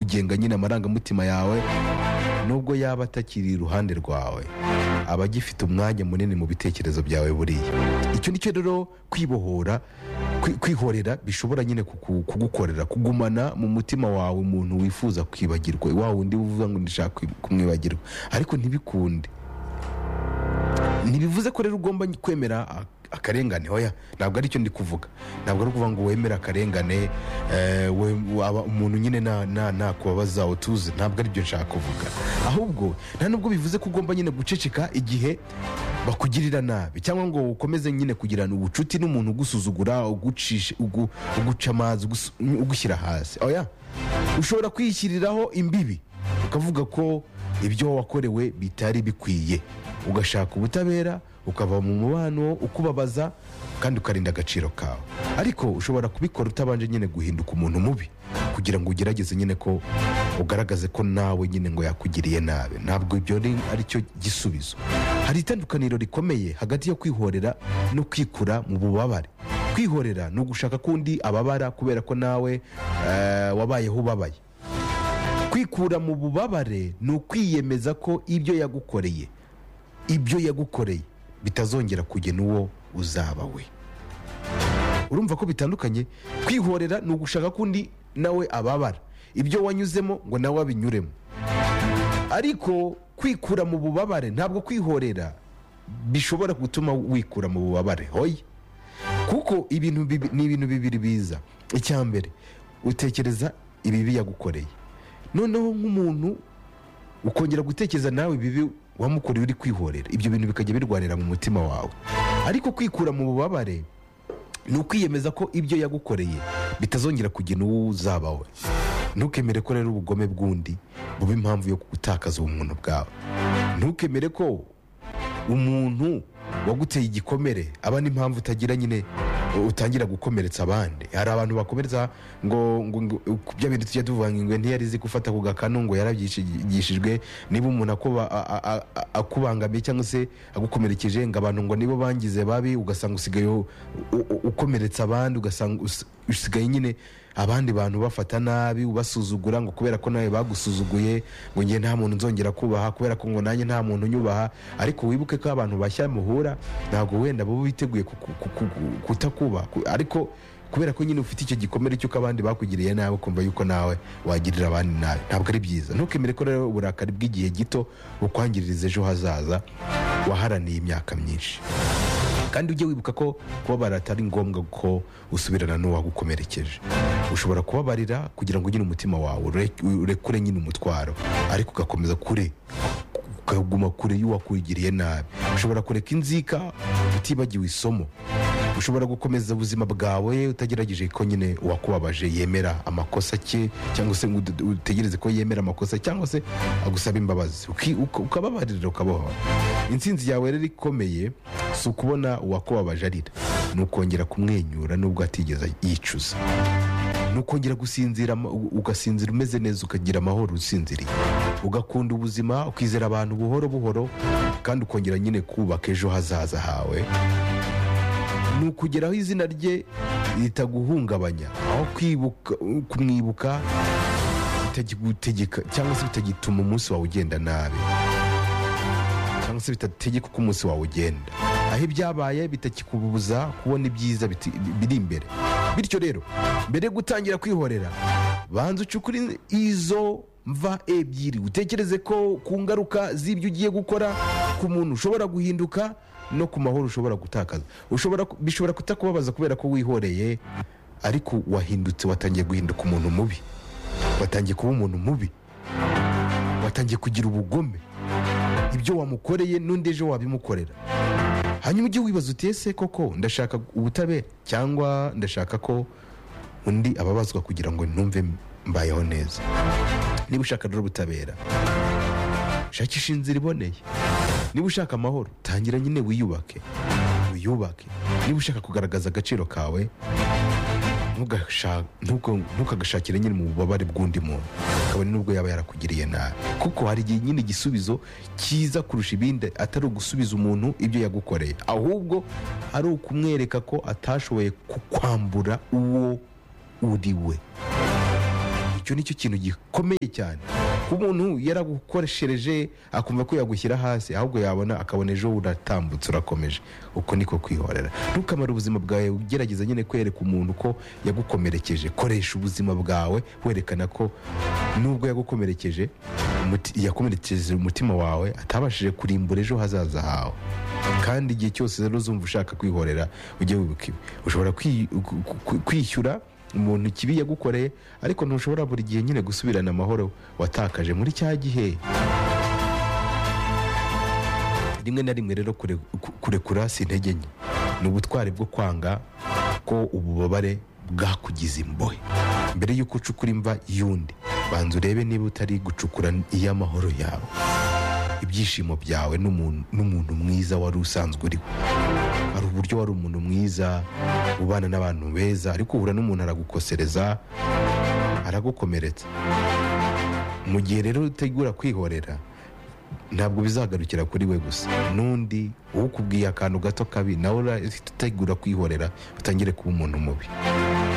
ugenga nyine amarangamutima yawe nubwo yaba atakiri iruhande rwawe aba agifite umwanya munini mu bitekerezo byawe buriya icyo ni cyo rero kwibohora kwi- kwihorera bishobora nyine kuku- kugukorera kugumana mu mutima wawe umuntu wifuza kwibagirwa wa wundi uvuga ngo ndashaka kwi- kumwibagirwa ariko ntibikunde ntibivuze ko rero ugomba kwemera a- akarengane oya ntabwo aricyo ndi kuvuga ntabwo ari ukuvuga ngo wemere akarengane eh, we- waba umuntu nyine na- na- nakubabaza utuze ntabwo aribyo nshaka kuvuga ahubwo nta nubwo bivuze ko ugomba nyine guceceka igihe bakugirira nabi cyangwa ngo ukomeze nyine kugirana ubucuti n'umuntu ugusuzugura ugucisha- ugu- uguca amazi ugus- ugushyira hasi oya ushobora kwiyishyiriraho imbibi ukavuga ko ibyo wakorewe bitari bikwiye ugashaka ubutabera ukava mu mubano ukubabaza kandi ukarinda agaciro kawe ariko ushobora kubikora utabanje nyine guhinduka umuntu mubi kugira ngo ugerageze nyine ko ugaragaze ko nawe nyine ngo yakugiriye nabi ntabwo ibyo ari- ari cyo gisubizo hari itandukaniro rikomeye hagati yo kwihorera no kwikura mu bubabare kwihorera ni ugushaka ko undi ababara kubera ko nawe eh, wabayeho ubabaye kwikura mu bubabare ni ukwiyemeza ko ibyo yagukoreye ibyo yagukoreye bitazongera kugena uwo uzaba we urumva ko bitandukanye kwihorera ni ugushaka ko undi nawe ababara ibyo wanyuzemo ngo nawe abinyuremo ariko kwikura mu bubabare ntabwo kwihorera bishobora gutuma wikura mu bubabare hoya kuko ibintu bibi- ni ibintu bibiri biza icya mbere utekereza ibibi yagukoreye noneho nk'umuntu ukongera gutekereza nawe ibibi wamukoreye uri kwihorera ibyo bintu bikajya birwanira mu mutima wawe ariko kwikura mu bubabare ni ukwiyemeza ko ibyo yagukoreye bitazongera kugena uwo uzaba we ntukemere ko rero ubugome bw'undi buba impamvu yo gutakaza ubumuntu bwawe ntukemere ko umuntu waguteye igikomere aba n'impamvu utagira nyine utangira gukomeretsa abandi hari abantu bakomeretsa ngo ngo ngo- ku bya bintu tujya tuvuga ngo ingwe ntiyari izi gufata ku gakanu ngo yarabyigishijwe niba umuntu akuba- a- a- a- a- akubangamiye cyangwa se agukomerekeje ngo abantu ngo nibo bangize babi ugasanga usigaye u- u- u- ukomeretsa abandi ugasanga us- usigaye nyine abandi bantu bafata nabi ubasuzugura ngo kubera ko nawe bagusuzuguye ngo ngiye nta muntu nzongera kubaha kubera ko ngo nanjye nta muntu unyubaha ariko wibuke ko abantu bashya muhura ntabwo wenda baba biteguye kuku- kuku- kutakubaha Ku- ariko kubera ko nyine ufite icyo gikomere cy'uko abandi bakugiriye nabi ukumva yuko nawe wagirira abandi nabi ntabwo ari byiza ntukemere ko rero uburakari bw'igihe gito bukwangiriza ejo hazaza waharaniye imyaka myinshi kandi ujye wibuka ko kubabara atari ngombwa ko usubirana n'uwagukomerekeje ushobora kubabarira kugira ngo nyine umutima wawe ure- urekure nyine umutwaro ariko ugakomeza kure ukaguma kure y'uwakugiriye nabi ushobora kureka inzika utibagiwe isomo ushobora gukomeza ubuzima bwawe utagerageje ko nyine uwakubabaje yemera amakosa ke cyangwa se ngo ude- utegereze ko yemera amakosa cyangwa se agusaba imbabazi Uki- uka- ukababarira ukabohora intsinzi yawe rero ikomeye si ukubona uwakubabaje arira ni ukongera kumwenyura nubwo atigeze yicuza ni ukongera gusinzira ama- u- ugasinzira umeze neza ukagira amahoro usinziriye ugakunda ubuzima ukizera abantu buhoro buhoro kandi ukongera nyine kubaka ejo hazaza hawe ni ukugeraho izina rye ritaguhungabanya aho kwibuka kumwibuka bitagigutegeka cyangwa se bitagituma umunsi wawe ugenda nabi cyangwa se bitategeka uko umunsi wawe ugenda aho ibyabaye bitakikubuza kubona ibyiza biti- biri imbere bityo rero mbere yo gutangira kwihorera banza ucukure izo mva ebyiri utekereze ko ku ngaruka z'ibyo ugiye gukora ku muntu ushobora guhinduka no ku mahoro ushobora gutakaza Ushobora ku- bishobora kutakubabaza kubera ko wihoreye ariko wahindutse watangiye guhinduka umuntu mubi watangiye kuba umuntu mubi watangiye kugira ubugome ibyo wamukoreye n'undi ejo wabimukorera hanyuma ujye wibaza uti ese koko ndashaka ubutabera cyangwa ndashaka ko undi ababazwa kugira ngo numve mbayeho neza niba ushaka rero ubutabera shakisha inzira iboneye niba ushaka amahoro tangira nyine wiyubake wiyubake niba ushaka kugaragaza agaciro kawe ntugasha- ntuko- ntukagashakire nyine mu bubabare bw'undi muntu kabone n'ubwo yaba yarakugiriye nabi kuko hari igihe nyine igisubizo cyiza kurusha ibindi atari ugusubiza umuntu ibyo yagukoreye ahubwo ari ukumwereka ko atashoboye kukwambura uwo uri we icyo nicyo kintu gikomeye cyane kuko umuntu yaragukoreshereje akumva ko yagushyira hasi ahubwo yabona akabona ejo uratambutse urakomeje uko niko kwihorera ntukamare ubuzima bwawe ugerageza nyine kwereka umuntu ko yagukomerekeje koresha ubuzima bwawe werekana ko nubwo yagukomerekeje umuti- yakomerekeje umutima wawe atabashije kurimbura ejo hazaza hawe kandi igihe cyose rero uzumva ushaka kwihorera ujye wibuka ibi ushobora kwi- ku- ku- kwishyura umuntu ikibi yagukoreye ariko ntushobora buri gihe nyine gusubirana amahoro watakaje muri cya gihe rimwe na rimwe rero kure- ku- kurekura si intege nke ni ubutwari bwo kwanga ko ububabare bwakugize imbohe mbere y'uko ucukura imva y'undi banza urebe niba utari gucukura iy'amahoro yawe ibyishimo byawe n'umuntu n'umuntu mwiza wari usanzwe uriho hari uburyo wari umuntu mwiza ubana n'abantu beza ariko uhura n'umuntu aragukosereza aragukomeretsa mu gihe rero utegura kwihorera ntabwo bizagarukira kuri we gusa n'undi ukubwiye akantu gato kabi nawe ura- utegura kwihorera utangire kuba umuntu mubi